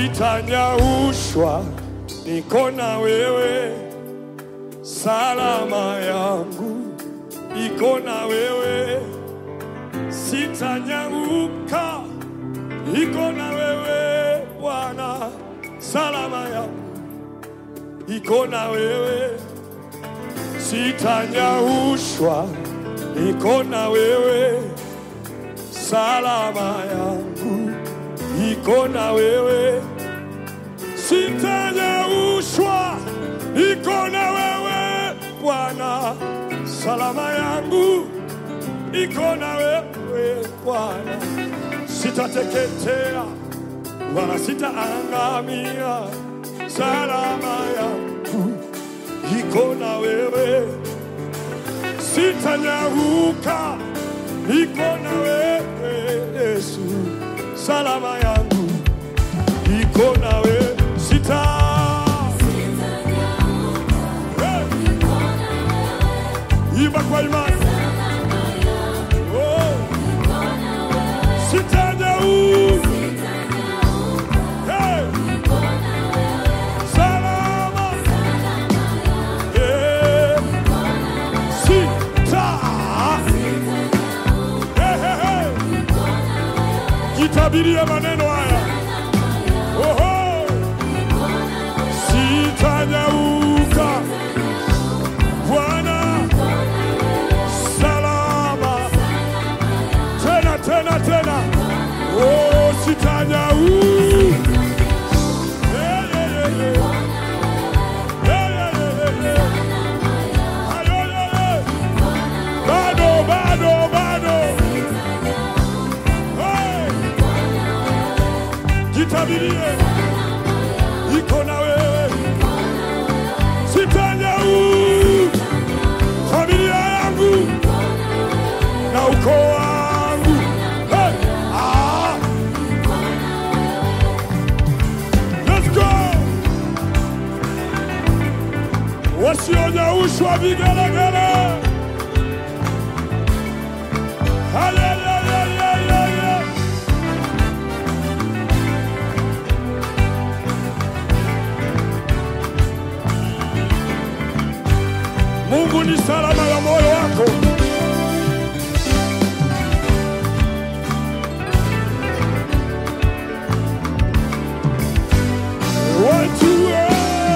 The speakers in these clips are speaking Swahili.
sitanyaushwa, niko na wewe, salama yangu iko na wewe, sitanyauka, iko na wewe Bwana, salama yangu iko na wewe, sitanyaushwa, iko na wewe, salama yangu iko na wewe, sitanyaushwa, iko na wewe Bwana, salama yangu iko na wewe Bwana, sitateketea wala sitaangamia, salama yangu iko na wewe, sitanyauka, iko na wewe Yesu, salama yangu iko na wewe, sita Hey! imba kwa imani oh. sitanyauka Hey! salama Yeah. sita Hey, hey, hey. jitabirie maneno haya Oho. sitanyauka Bwana salama tena tena tena oh, sitanyauka Yeah, yeah, yeah, yeah. Yeah, yeah, yeah, yeah, yeah. Ayo, yeah, yeah. Bado, bado, bado. Hey. Jitabirie iko na wewe, sitanyauka familia yangu na ukoo wangu. Hey. Ah. Let's go. Wasionyaushwa vigelegele. Hayayayayayaya. Mungu ni salama ya moyo wako. Watu eh.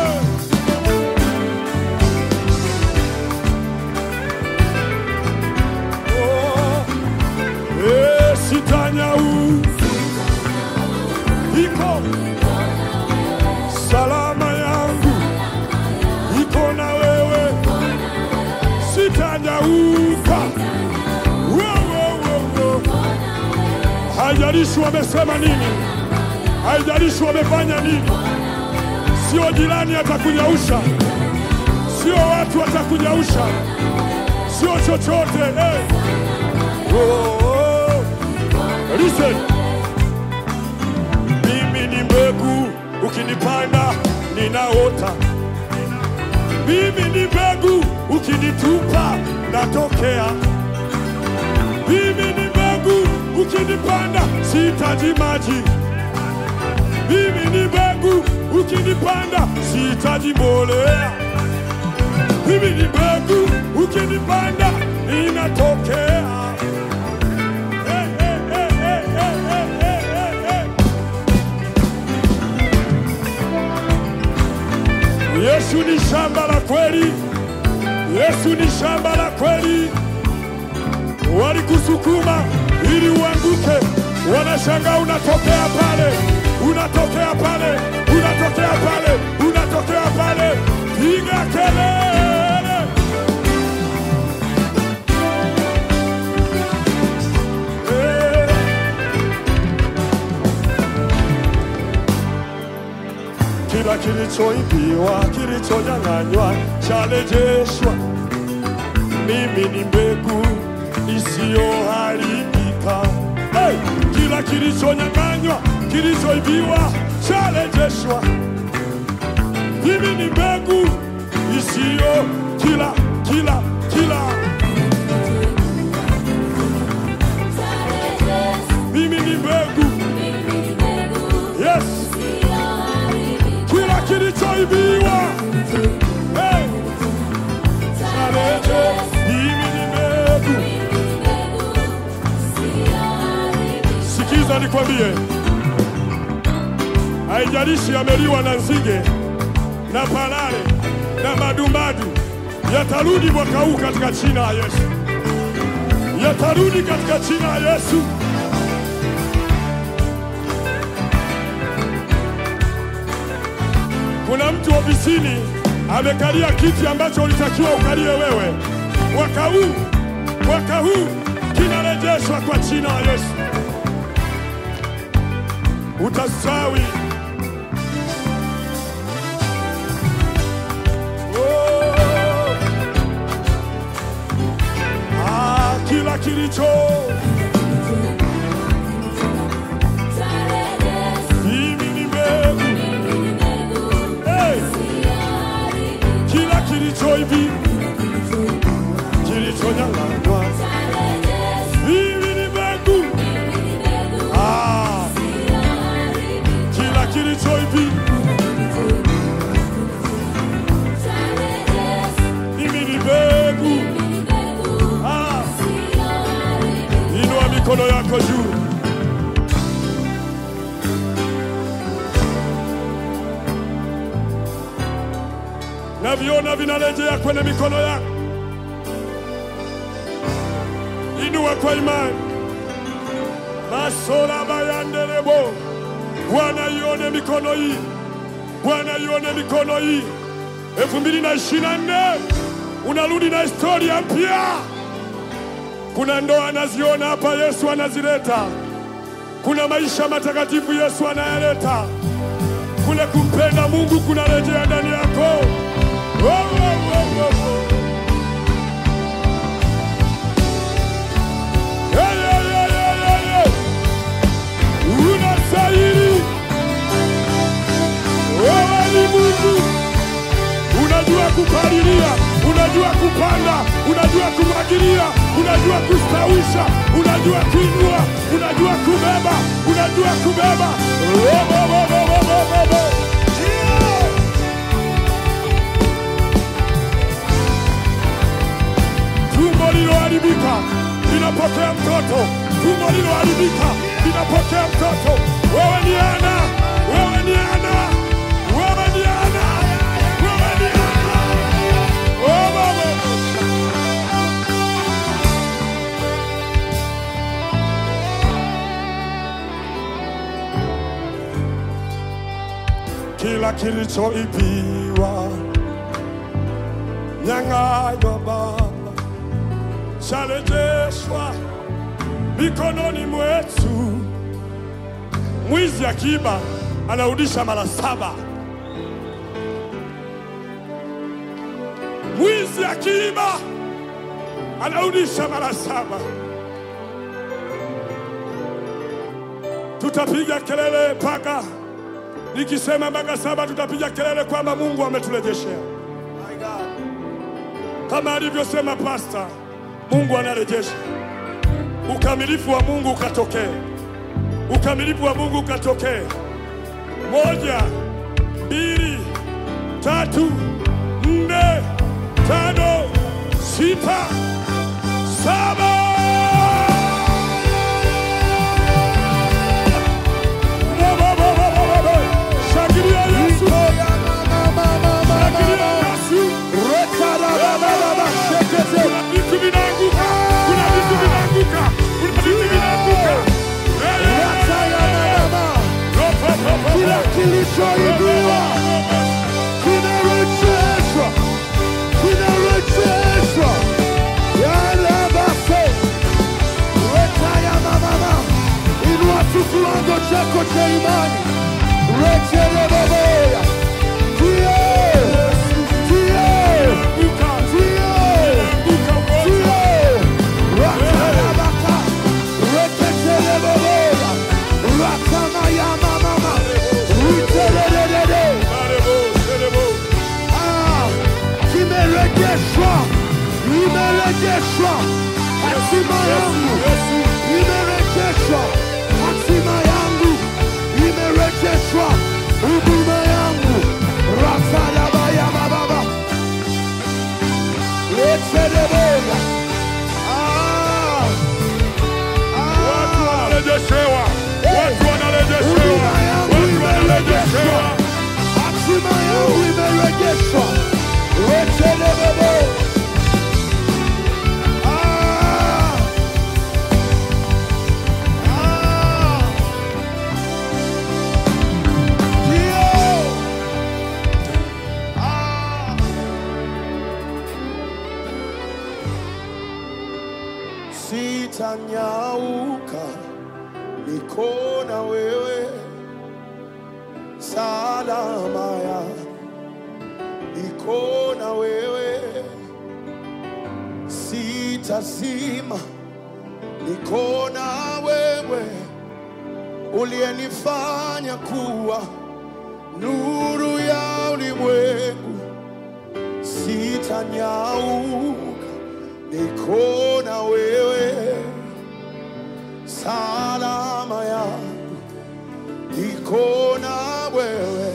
Oh, eh, sitanyauka. Iko salama yangu iko na wewe, sitanyauka. Wo, wo, wo, wo. Haijalishi wamesema nini, haijalishi wamefanya nini, sio jirani atakunyausha, sio watu watakunyausha, sio chochote eh. Oh, oh. Listen. Mimi ni mbegu, ukinipanda ninaota. Mimi ni mbegu, ukinitupa natokea. Mimi ni mbegu, ukinipanda sihitaji maji. Mimi ni mbegu, ukinipanda sihitaji mbolea. Mimi ni mbegu, ukinipanda ninatokea. Hey, hey, hey, hey, hey, hey, hey, hey, hey. Yesu ni shamba la kweli, Yesu ni shamba la kweli. Walikusukuma ili uanguke, wanashangaa unatokea pale, unatokea pale, unatokea pale, unatokea pale. Piga kelele! Eh. Kila kilichoibiwa, kilichonyang'anywa charejeshwa. Mimi ni mbegu isiyoharibika. Hey! Kila kilichonyang'anywa, kilichoibiwa charejeshwa. Mimi ni mbegu isiyo kila kila kila. Mimi ni mbegu yes, Sikiza nikwambie, haijalishi yameliwa na nzige na palale na madumbadu, yatarudi mwaka huu katika jina la Yesu, yatarudi katika jina la Yesu. Kuna mtu ofisini amekalia kiti ambacho ulitakiwa ukalie wewe. Mwaka huu, mwaka huu kinarejeshwa kwa jina la Yesu. Utastawi. Oh. Ah, kila kilicho mimi ni mbegu. Hey, kila kilicho hivi kilichonyang'anywa mimi ni mbegu. Ah, kila kilicho hivi mimi ni mbegu. Ah, inua mikono yako juu. Naviona vinarejea kwenye mikono yako. Inua kwa imani. Masora bayanderebo. Bwana ione mikono hii. Bwana ione mikono hii. elfu mbili na ishirini na nne unarudi na historia mpya. Kuna ndoa anaziona hapa, Yesu anazileta. Kuna maisha matakatifu Yesu anayaleta. Kule kumpenda Mungu kunarejea ndani yako. Oh, oh, oh, oh, oh. Hey, hey, hey, hey, hey, hey. Unastahili. Wewe ni Mungu. Unajua kupalilia, unajua kupanda, unajua kumwagilia, unajua kustawisha, unajua kuinua, unajua kubeba, unajua kubeba. Robo, robo, robo, robo. Yeah. Tumbo liloharibika linapokea mtoto, tumbo liloharibika linapokea mtoto. Wewe ni Ana, wewe ni Ana, wewe ni Ana, wewe ni Ana. Oh, mama. Kila kilichoibiwa nyang'anywa Baba charejeshwa mikononi mwetu. Mwizi akiiba anarudisha mara saba. Mwizi akiiba anarudisha mara saba. Tutapiga kelele mpaka nikisema mpaka saba, tutapiga kelele kwamba Mungu ametulejeshea kama alivyosema pasta. Mungu anarejesha ukamilifu wa Mungu ukatokee, ukamilifu wa Mungu ukatokee. Moja, mbili, tatu, nne, tano, sita, saba. Shangilia Yesu, shangilia Yesu. Kuna vitu vinaanguka, kuna vitu vinaanguka, kuna vitu vinaanguka. Eh, eh, eh, eh. Ropo, ropo, Kila ropo. kilichoibiwa kinarejeshwa, kinarejeshwa. Yale basi, weka ya mama, inua tu kiwango chako cha imani, rejele baboya, ndio, ndio, Anguka, ndio. anguka ugonjwa. Marebo, serebo. Imerejeshwa, imerejeshwa hatima yangu, Yesu, imerejeshwa hatima yangu, imerejeshwa huduma yangu. Rasadabaya bababa leteleboya Ah, watu ah. wanarejeshewa, sitanyauka, niko na wewe, salama ya niko na wewe, sitasima, niko na wewe, uliyenifanya kuwa nuru ya ulimwengu, sitanyauka, niko na wewe, salama yangu, niko na wewe,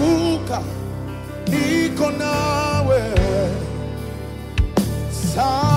sitanyauka, niko na wewe, salama